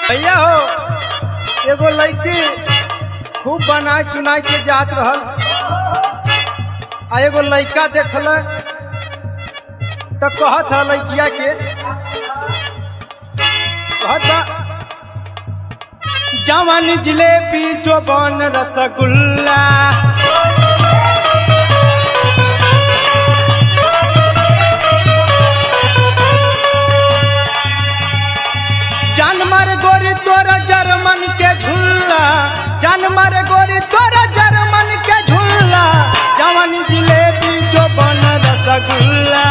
भैया हो एगो लड़की खूब बनाए चुनाई के जात रहल आ एगो लड़का देखल तो कहत है लड़किया के कहत बा, जवानी जिलेबी जो बन रसगुल्ला जानवर गोरी तोरा जर्मन के झुल्ला जानवर गोरी तोरा जर्मन के झुल्ला जवानी जिलेबी जो बन रसगुल्ला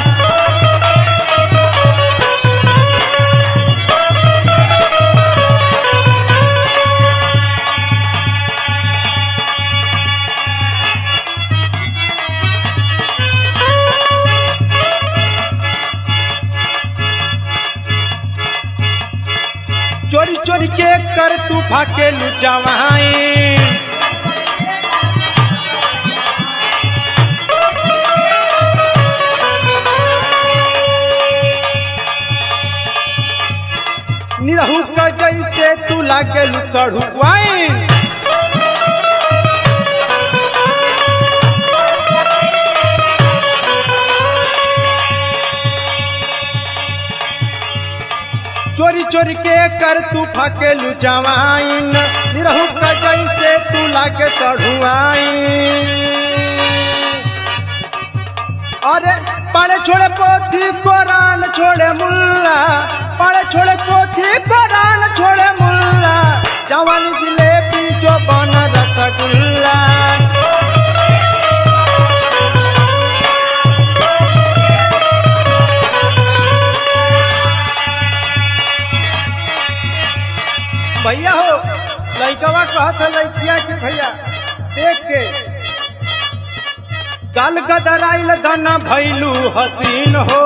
चोरी चोरी के कर तू फाके लुचावाई निरहू का जैसे तू लागे लुकड़ुआई चोरी चोरी के कर तू फाके लुचावाइन निरहू का जैसे तू लागे चढ़ुआइन अरे पढ़े छोड़े पोथी कुरान छोड़े मुल्ला पढ़े छोड़े पोथी कुरान छोड़े मुल्ला जवानी जिलेबी जो बन रसगुल्ला भैया हो लड़कवा कहत है लड़किया के भैया देख के गल गदराइल धन भैलू हसीन हो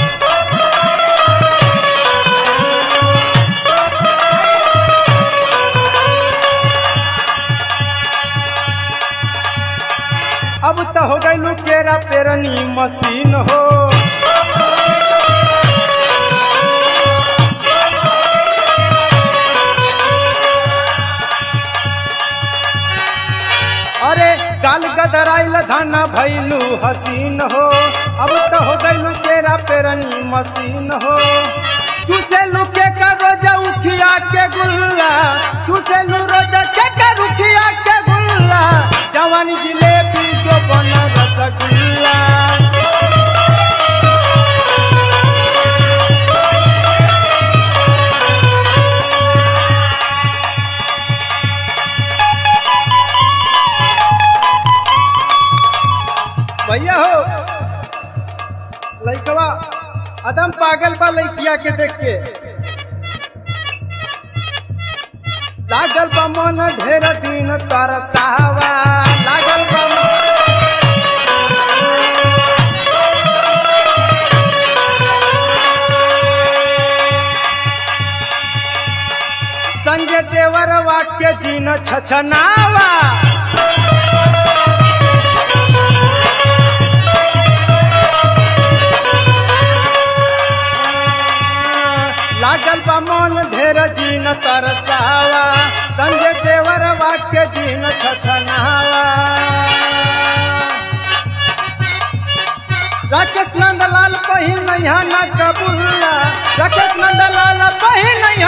अब तो हो गईलू केरा पेरनी मशीन हो अरे गाल गदराइल धन भैलू हसीन हो अब तो हो गईलू तेरा पेरनी मशीन हो चूसे लुके का रोजा उखिया के गुल्ला चूसे लू रोजा के का रुखिया के गुल्ला जवानी जिलेबी जो बन रसगुल्ला भैया हो लड़कवा अदम पागल बा लड़किया के देख के लागल बा मन ढेर दिन तरसावा लागल बा मन- संजय देवर वाक्य जीन छछनावा लागल बा मन ढेर जीन तरसावा संजय देवर वाक्य जीन छछनावा राकेश नंदलाल पहिन नैहा न कबुल्ला राकेश नंदलाल पहिन